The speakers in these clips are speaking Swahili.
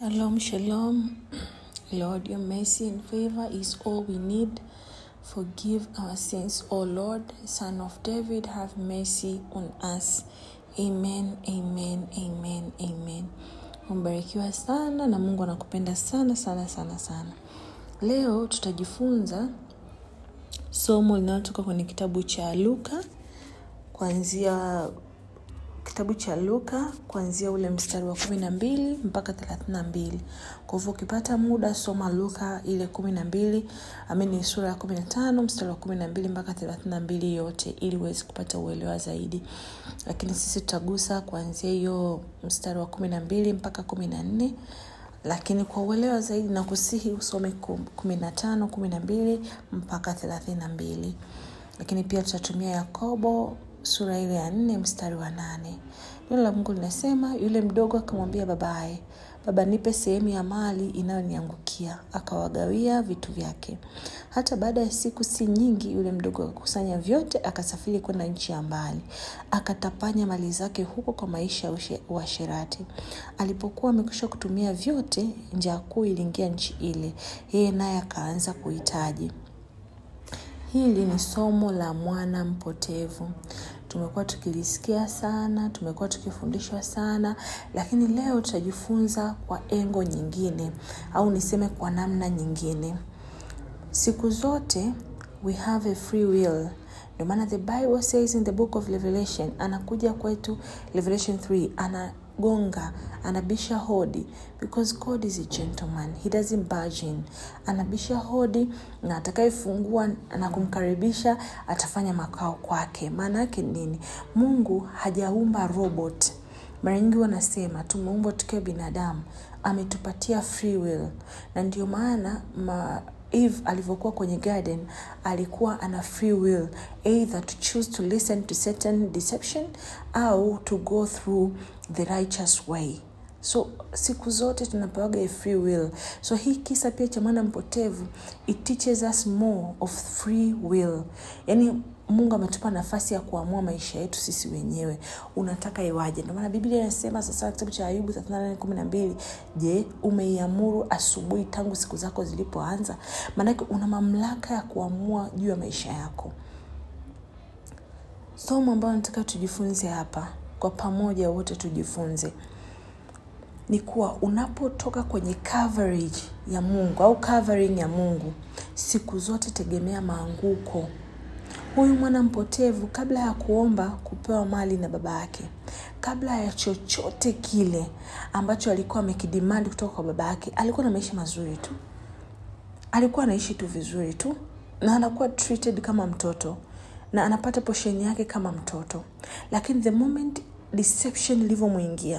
Shalom, shalom. Lord, your mercy and favor is all we need. Forgive our sins, O Lord, Son of David, have mercy on us. Amen, amen, amen, amen. Umebarikiwa sana na Mungu anakupenda sana sana sana sana. Leo tutajifunza somo linalotoka kwenye kitabu cha Luka kuanzia kitabu cha Luka kuanzia ule mstari wa kumi na mbili mpaka thelathini na mbili. Kwa hivyo ukipata muda soma Luka ile kumi na mbili amini sura ya kumi na tano mstari wa kumi na mbili mpaka thelathini na mbili yote ili uweze kupata uelewa zaidi. Lakini sisi tutagusa kuanzia hiyo mstari wa kumi na mbili mpaka kumi na nne lakini kwa uelewa zaidi na kusihi usome kumi na tano kumi na mbili mpaka thelathini na mbili lakini pia tutatumia yakobo sura ile ya nne mstari wa nane neno la mungu linasema yule mdogo akamwambia babaye baba nipe sehemu ya mali inayoniangukia akawagawia vitu vyake hata baada ya siku si nyingi yule mdogo akakusanya vyote akasafiri kwenda nchi ya mbali akatapanya mali zake huko kwa maisha ya uasherati alipokuwa amekwisha kutumia vyote njaa kuu iliingia nchi ile yeye naye akaanza kuhitaji hili ni somo la mwana mpotevu tumekuwa tukilisikia sana tumekuwa tukifundishwa sana lakini leo tutajifunza kwa engo nyingine au niseme kwa namna nyingine siku zote we have a free will ndio maana the bible says in the book of revelation anakuja kwetu revelation 3 anagonga anabisha hodi because god is a gentleman he doesn't barge in anabisha hodi na atakayefungua na kumkaribisha atafanya makao kwake maana yake nini mungu hajaumba robot mara nyingi wanasema tumeumbwa tukiwa binadamu ametupatia free will na ndio maana ma, eve alivyokuwa kwenye garden alikuwa ana free will either to choose to listen to certain deception au to go through the righteous way so siku zote tunapewaga a free will so hii kisa pia cha mwana mpotevu it teaches us more of free will yaani mungu ametupa nafasi ya kuamua maisha yetu sisi wenyewe unataka iwaje ndio maana biblia inasema sasa kitabu cha ayubu 3812 je umeiamuru asubuhi tangu siku zako zilipoanza maanake una mamlaka ya kuamua juu ya maisha yako somo ambayo nataka tujifunze hapa kwa pamoja wote tujifunze ni kuwa unapotoka kwenye coverage ya mungu au covering ya mungu siku zote tegemea maanguko huyu mwana mpotevu kabla ya kuomba kupewa mali na baba yake kabla ya chochote kile ambacho alikuwa amekidimandi kutoka kwa baba yake alikuwa na maisha mazuri tu alikuwa anaishi tu vizuri tu na anakuwa treated kama mtoto na anapata posheni yake kama mtoto lakini the moment deception ilivyomwingia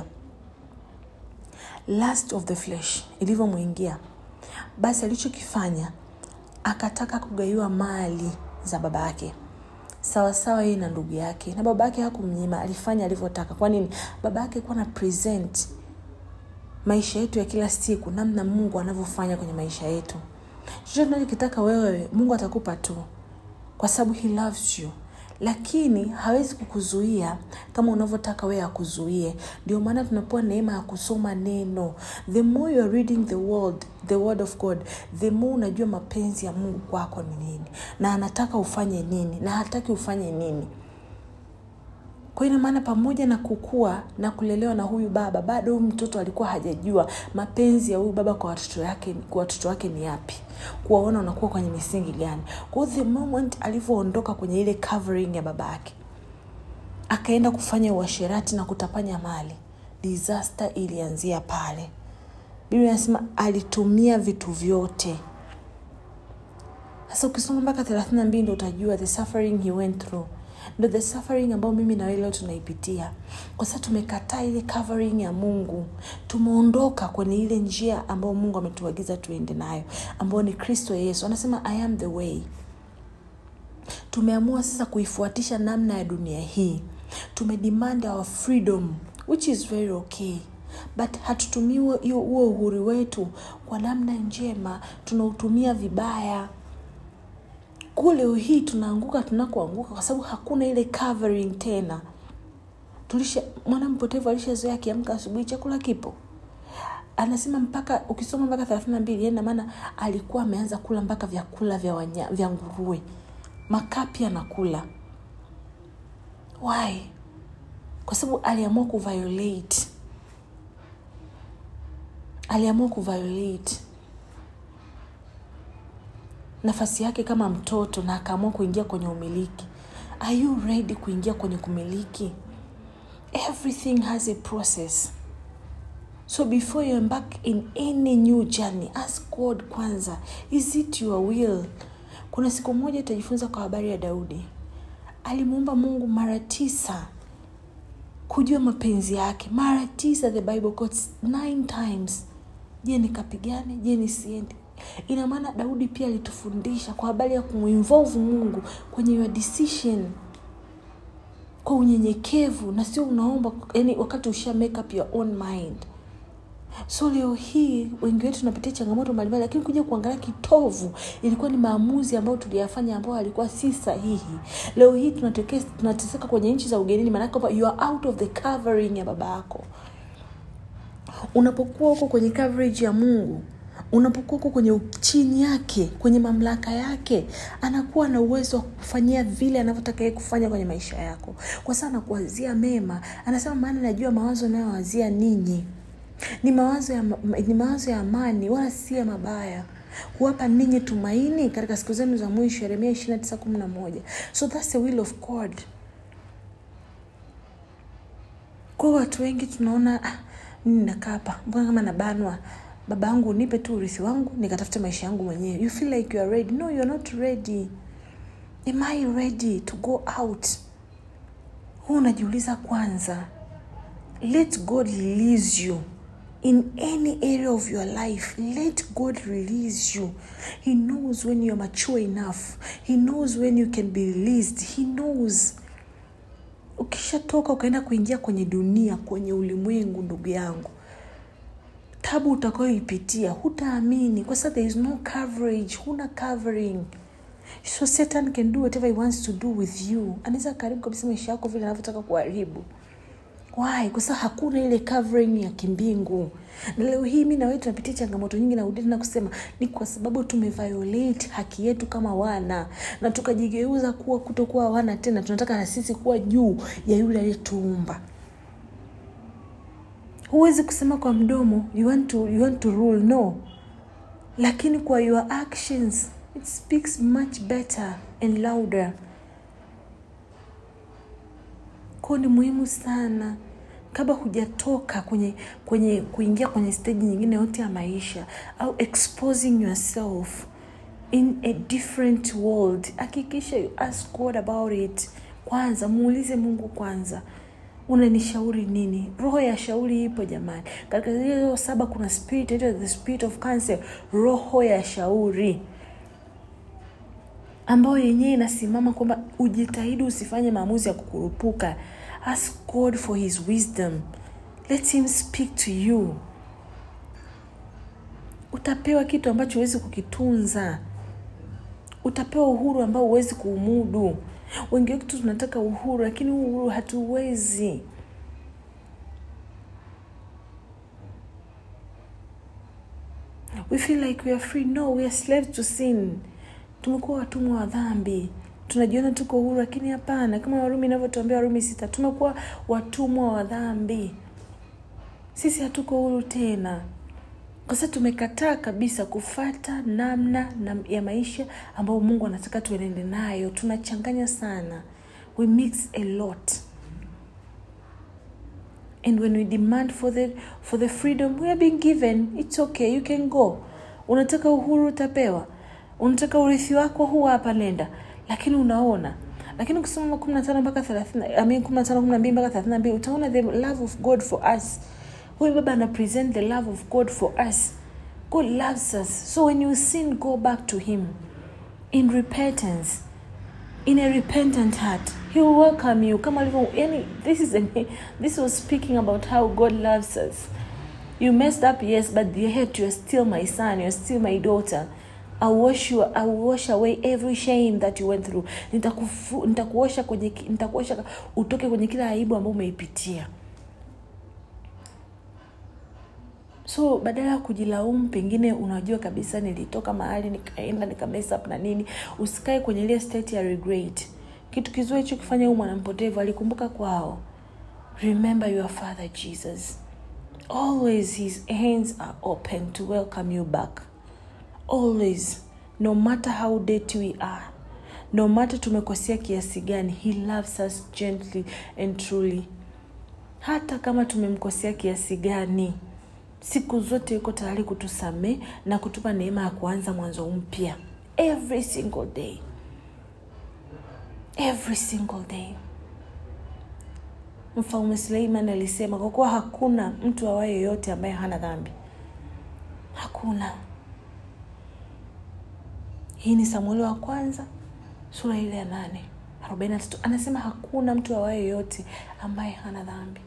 last of the flesh ilivyomwingia basi alichokifanya akataka kugaiwa mali za baba yake sawasawa yeye na ndugu yake na baba yake hakumnyima alifanya alivyotaka kwa nini baba yake alikuwa na present maisha yetu ya kila siku namna mungu anavyofanya kwenye maisha yetu chochote unachokitaka wewe mungu atakupa tu kwa sababu he loves you lakini hawezi kukuzuia kama unavyotaka wewe akuzuie ndio maana tunapewa neema ya kusoma neno the more you are reading the word, the word of god the more unajua mapenzi ya mungu kwako ni nini na anataka ufanye nini na hataki ufanye nini kwa ina maana pamoja na kukua na kulelewa na huyu baba bado huyu mtoto alikuwa hajajua mapenzi ya huyu baba kwa watoto wake kwa watoto wake ni yapi kuwaona unakuwa kwenye misingi gani kwa the moment alivyoondoka kwenye ile covering ya baba yake akaenda kufanya uasherati na kutapanya mali disaster ilianzia pale biblia inasema alitumia vitu vyote sasa ukisoma mpaka thelathini na mbili ndo utajua the suffering he went through ndo the suffering ambayo mimi na wewe leo tunaipitia kwa sababu tumekataa ile covering ya mungu tumeondoka kwenye ile njia ambayo mungu ametuagiza tuende nayo ambayo ni kristo yesu anasema i am the way tumeamua sasa kuifuatisha namna ya dunia hii tumedemand our freedom which is very okay but hatutumii huo uhuru wetu kwa namna njema tunautumia vibaya kule hii tunaanguka tunakoanguka kwa sababu hakuna ile covering tena tulisha mwana mpotevu alishazoea akiamka asubuhi chakula kipo anasema mpaka ukisoma mpaka thelathini na mbili ina maana alikuwa ameanza kula mpaka vyakula vya, wanya, vya nguruwe makapi anakula why kwa sababu aliamua kuviolate aliamua kuviolate nafasi yake kama mtoto na akaamua kuingia kwenye umiliki are you ready kuingia kwenye kumiliki everything has a process so before you embark in any new journey ask god kwanza is it your will kuna siku moja utajifunza kwa habari ya daudi alimuomba mungu mara tisa kujua mapenzi yake mara tisa the bible quotes nine times je nikapigane je nisiende ina maana daudi pia alitufundisha kwa habari ya kumuinvolve mungu kwenye your decision kwa unyenyekevu na sio unaomba yani wakati usha make up your own mind so leo hii wengi wetu tunapitia changamoto mbalimbali lakini kuja kuangalia kitovu ilikuwa ni maamuzi ambayo tuliyafanya ambayo alikuwa si sahihi leo hii tunateke- tunateseka kwenye nchi za ugenini maanake kwamba you are out of the covering ya baba yako unapokuwa huko kwenye coverage ya mungu unapokuwa huko kwenye chini yake kwenye mamlaka yake anakuwa na uwezo wa kufanyia vile anavyotaka yeye kufanya kwenye maisha yako kwa sababu anakuwazia mema anasema maana najua mawazo anayowazia ninyi ni mawazo ya, ni mawazo ya amani wala si ya mabaya kuwapa ninyi tumaini katika siku zenu za mwisho yeremia 2911 so thats the will of god kwa watu wengi tunaona ah, mimi nakaa hapa mbona kama nabanwa baba yangu nipe tu urithi wangu nikatafute maisha yangu mwenyewe you feel like you are ready no you are not ready am i ready to go out huu unajiuliza kwanza let god release you in any area of your life let god release you he knows when you're mature enough he knows when you can be released he knows ukishatoka ukaenda kuingia kwenye dunia kwenye ulimwengu ndugu yangu tabu utakayoipitia hutaamini kwa sababu there is no coverage huna covering so satan can do whatever he wants to do with you anaweza karibu kabisa maisha yako vile anavyotaka kuharibu why kwa sababu hakuna ile covering ya kimbingu na leo hii mi nawewe tunapitia changamoto nyingi na udini na kusema ni kwa sababu tumeviolate haki yetu kama wana na tukajigeuza kuwa kutokuwa wana tena tunataka na sisi kuwa juu ya yule aliyetuumba huwezi kusema kwa mdomo you want to, you want to rule no lakini kwa your actions it speaks much better and louder kwao ni muhimu sana kabla hujatoka kwenye kwenye kuingia kwenye stage nyingine yote ya maisha au exposing yourself in a different world hakikisha you ask god about it kwanza muulize mungu kwanza unanishauri nini roho ya shauri ipo jamani katika zile saba kuna spirit inaitwa the spirit of counsel roho ya shauri ambayo yenyewe inasimama kwamba ujitahidi usifanye maamuzi ya kukurupuka ask god for his wisdom let him speak to you utapewa kitu ambacho huwezi kukitunza utapewa uhuru ambao huwezi kuumudu wengi wetu tunataka uhuru lakini huu uhuru hatuwezi we feel like we are free no we are slaves to sin tumekuwa watumwa wa dhambi tunajiona tuko uhuru lakini hapana kama warumi inavyotuambia warumi sita tumekuwa watumwa wa dhambi sisi hatuko huru tena kwa sababu tumekataa kabisa kufata namna na ya maisha ambayo mungu anataka tuenende nayo tunachanganya sana we mix a lot and when we demand for the, for the freedom we are being given it's okay you can go unataka uhuru utapewa unataka urithi wako huu hapa nenda lakini unaona lakini ukisoma kumi na tano mpaka thelathini kumi na tano kumi na mbili mpaka thelathini na mbili utaona the love of god for us huyu baba ana present the love of god for us god loves us so when you sin go back to him in repentance in a repentant heart he will welcome you kama alivyo yani this is a, this was speaking about how god loves us you messed up yes but yet you're still my son you're still my daughter I'll wash you, I'll wash away every shame that you went through nitakufu, nitakuosha kwenye nitakuosha utoke kwenye kila aibu ambayo umeipitia so badala ya kujilaumu pengine unajua kabisa nilitoka mahali nikaenda nikamess up na nini usikae kwenye ile state ya regret kitu kizuri hicho kifanya huyu mwanampotevu alikumbuka kwao remember your father jesus always his hands are open to welcome you back always no matter how dirty we are no matter tumekosea kiasi gani he loves us gently and truly hata kama tumemkosea kiasi gani siku zote yuko tayari kutusamee na kutupa neema ya kuanza mwanzo mpya every single day every single day mfalme suleiman alisema kwa kuwa hakuna mtu awaye yoyote ambaye hana dhambi hakuna hii ni samueli wa kwanza sura ile ya nane arobaini na tatu anasema hakuna mtu awaye yoyote ambaye hana dhambi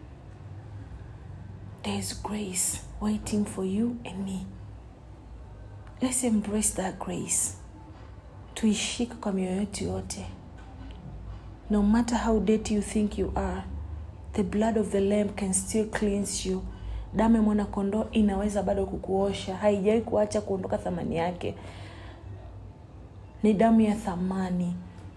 there is grace waiting for you and me let's embrace that grace tuishike kwa mioyo yetu yote no matter how dirty you think you are the blood of the lamb can still cleanse you damu ya mwanakondoo inaweza bado kukuosha haijawai kuacha kuondoka thamani yake ni damu ya thamani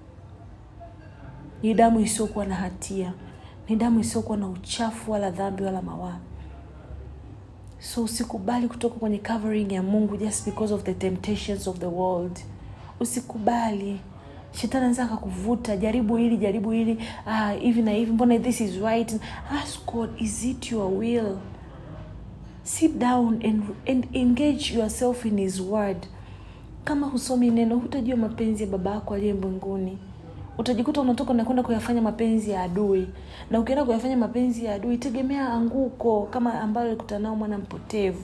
ni damu isiyokuwa na hatia ni damu isiyokuwa na uchafu wala dhambi wala mawaa so usikubali kutoka kwenye covering ya mungu just because of the temptations of the world usikubali shetani anaweza akakuvuta jaribu hili jaribu hili ah, hivi na hivi mbona this is right ask god is it your will sit down and, and engage yourself in his word kama husomi neno hutajua mapenzi ya baba yako aliye mbinguni utajikuta unatoka unakwenda kuyafanya mapenzi ya adui na ukienda kuyafanya mapenzi ya adui tegemea anguko kama ambalo alikutana nao mwana mpotevu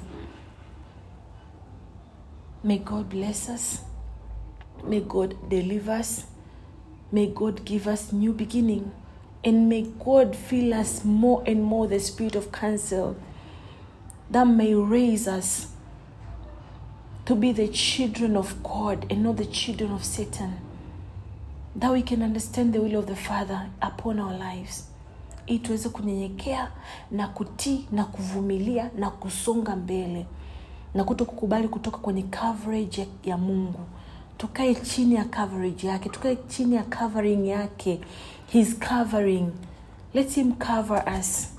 may god bless us may god deliver us may god give us new beginning and may god fill us more and more the spirit of counsel that may raise us to be the children of god and not the children of satan that we can understand the will of the father upon our lives ili tuweze kunyenyekea na kutii na kuvumilia na kusonga mbele na kuto kukubali kutoka kwenye coverage ya, ya mungu tukae chini ya coverage yake tukae chini ya covering yake his covering let him cover us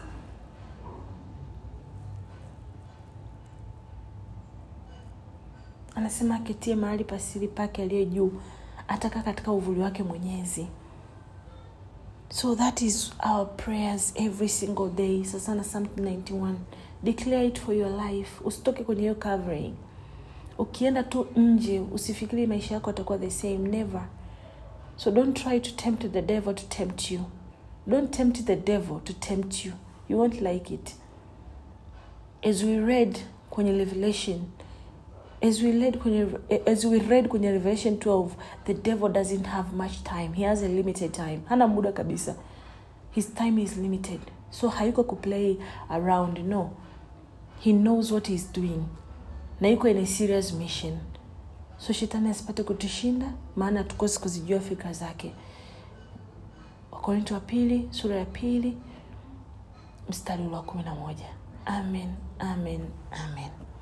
anasema aketie mahali pasiri pake aliye juu atakaa katika uvuli wake mwenyezi so that is our prayers every single day sasa na psalm 91 declare it for your life usitoke kwenye hiyo covering ukienda tu nje usifikiri maisha yako atakuwa the same never so don't try to tempt the devil to tempt you don't tempt the devil to tempt you you won't like it as we read kwenye revelation as we read kwenye, as we read kwenye revelation 12 the devil doesn't have much time he has a limited time hana muda kabisa his time is limited so hayuko kuplay around no he knows what he's doing na yuko in a serious mission so shetani asipate kutushinda maana tukosi kuzijua fikra zake wakorinto wa pili sura ya pili mstari ule wa kumi na moja amen amen amen